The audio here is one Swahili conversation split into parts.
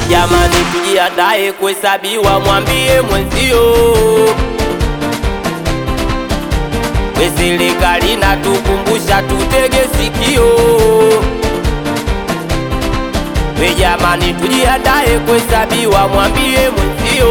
Jamani, tujiandae kuhesabiwa, mwambie mwenzio we serikali natukumbusha tutege sikio. We jamani, tujiandae kuhesabiwa, mwambie mwenzio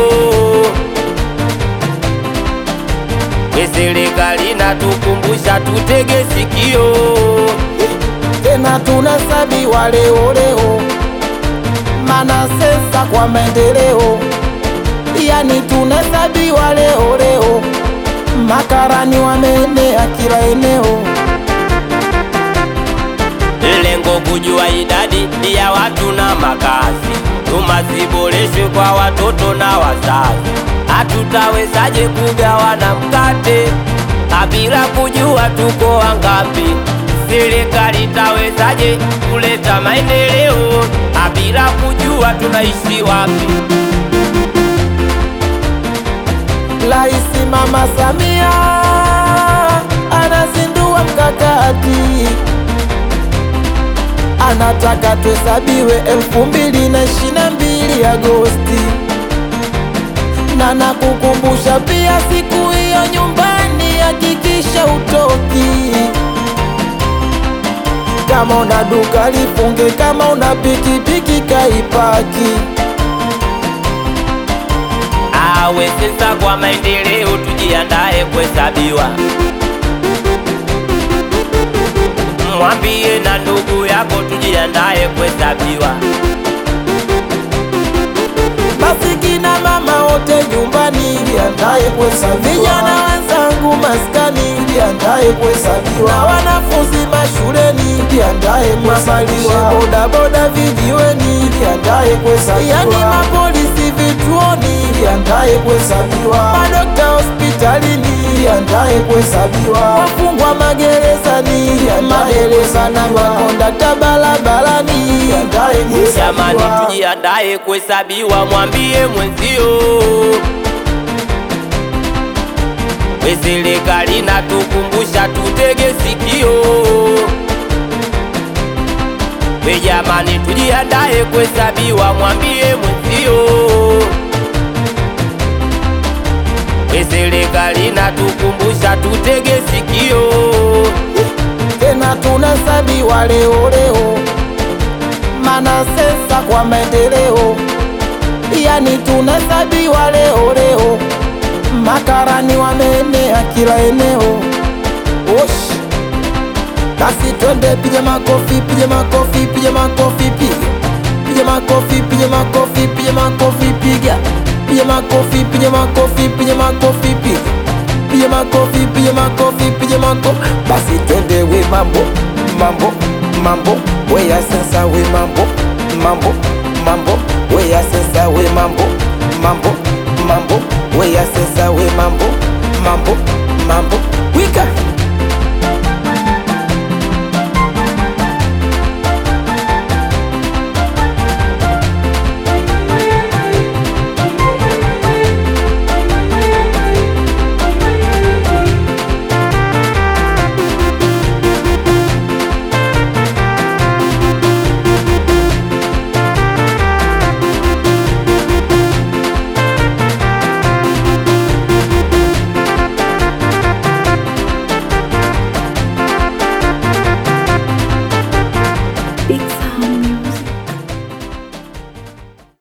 we serikali natukumbusha tutege sikio. tena tunahesabiwa leo leo, mana sensa kwa maendeleo, yani tunahesabiwa leo leo, makarani wameenea kila eneo. Lengo kujua idadi ya watu na makazi, huduma ziboreshwe kwa watoto na wazazi. Hatutawezaje kugawana mkate bila kujua tuko wangapi? Serikali itawezaje kuleta maendeleo bila kujua tunaishi wapi? Raisi Mama Samia anazindua mkakati, anataka tuhesabiwe elfu mbili na ishirini na mbili Agosti, na nakukumbusha pia siku hiyo nyumbani, hakikisha utoki. Kama una duka lifunge, kama una pikipiki kaipaki. Awe sasa kwa maendeleo, tujiandae kuhesabiwa. Mwambie na ndugu yako, tujiandae kuhesabiwa. Basi kina mama wote nyumbani, jiandae kuhesabiwa. Vijana wenzangu maskani, jiandae kuhesabiwa. Na wanafunzi mashuleni, jiandae kuhesabiwa. Bodaboda vijiweni, jiandae kuhesabiwa. Yani mapolisi vituoni, jiandae kuhesabiwa. Madokta hospitalini, jiandae kuhesabiwa. Wafungwa magerezani, madereva na makondakta barabarani, jiandae Jamani, kuhesabiwa. tujiandae kuhesabiwa, mwambie mwenzio we serikali natukumbusha tutege sikio. We jamani, tujiandae kuhesabiwa, mwambie mwenzio we serikali natukumbusha tutege sikio. tena tunahesabiwa leo leo, mana sensa kwa maendeleo, yani tunahesabiwa leo leo, makarani wameenea kila eneo. Osh, basi twende, piga makofi, piga makofi, piga makofi, piga piga makofi, piga makofi, piga makofi, piga piga makofi, piga makofi, piga makofi, piga piga makofi, piga makofi, piga makofi. Basi twende we mambo mambo mambo, we ya sasa we mambo mambo mambo, we ya sasa we mambo mambo mambo, we ya sasa we mambo mambo mambo, wika